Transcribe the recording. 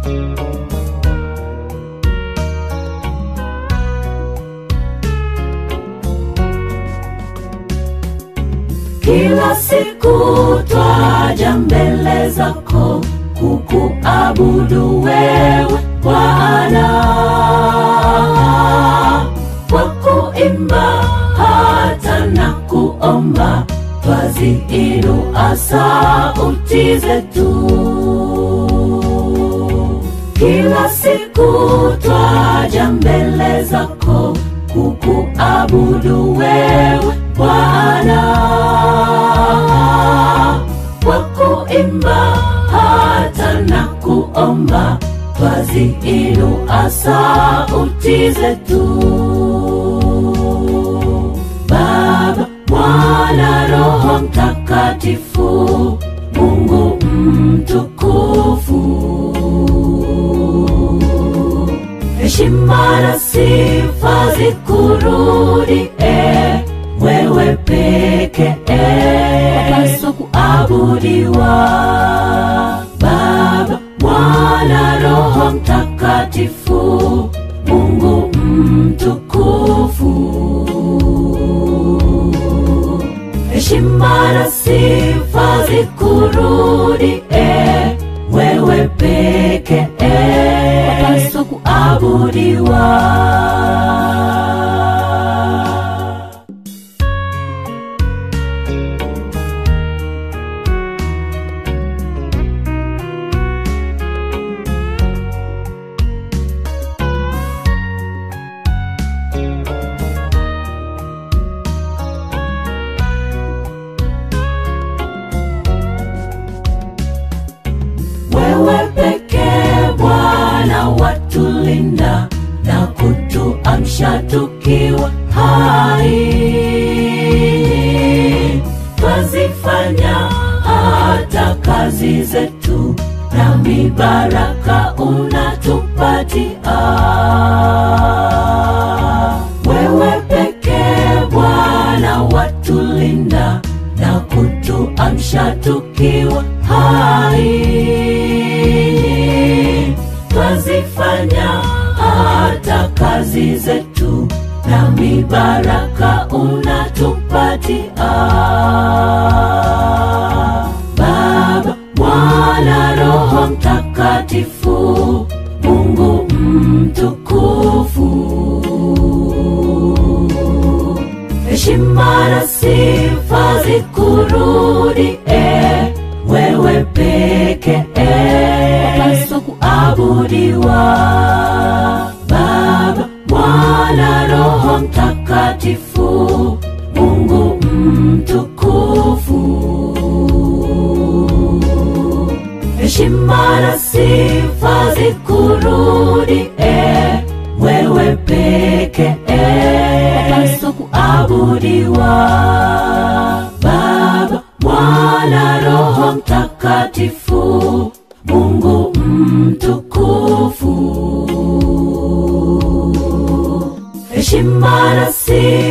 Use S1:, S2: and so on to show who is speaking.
S1: kila siku twaja mbele zako kukuabudu wewe Bwana kwa kuimba hata na kuomba twaziinua sauti zetu kila siku twaja mbele zako kukuabudu wewe Bwana kwa kuimba hata na kuomba twaziinua sauti zetu Baba, Mwana, Roho Mtakatifu, Mungu mtukufu heshima na sifa zikurudi e wewe peke wapaswa kuabudiwa baba mwana roho mtakatifu mungu mtukufu heshima na sifa zikurudi e wewe peke wapaswa kuabudiwa wewe pekee Bwana watulinda na kutuamsha tukiwa hai, twazifanya hata kazi zetu, na mibaraka unatupatia wewe pekee Bwana watulinda na kutuamsha tukiwa hai, twazifanya hata kazi zetu, na mibaraka unatupatia Baba, Mwana, Roho Mtakatifu, Mungu mtukufu heshima na sifa zikurudi e wewe peke wapaswa kuabudiwa baba mwana roho mtakatifu mungu mtukufu heshima na sifa zikurudi e wewe peke wapaswa kuabudiwa baba mwana roho mtakatifu mungu mtukufu heshima na sifa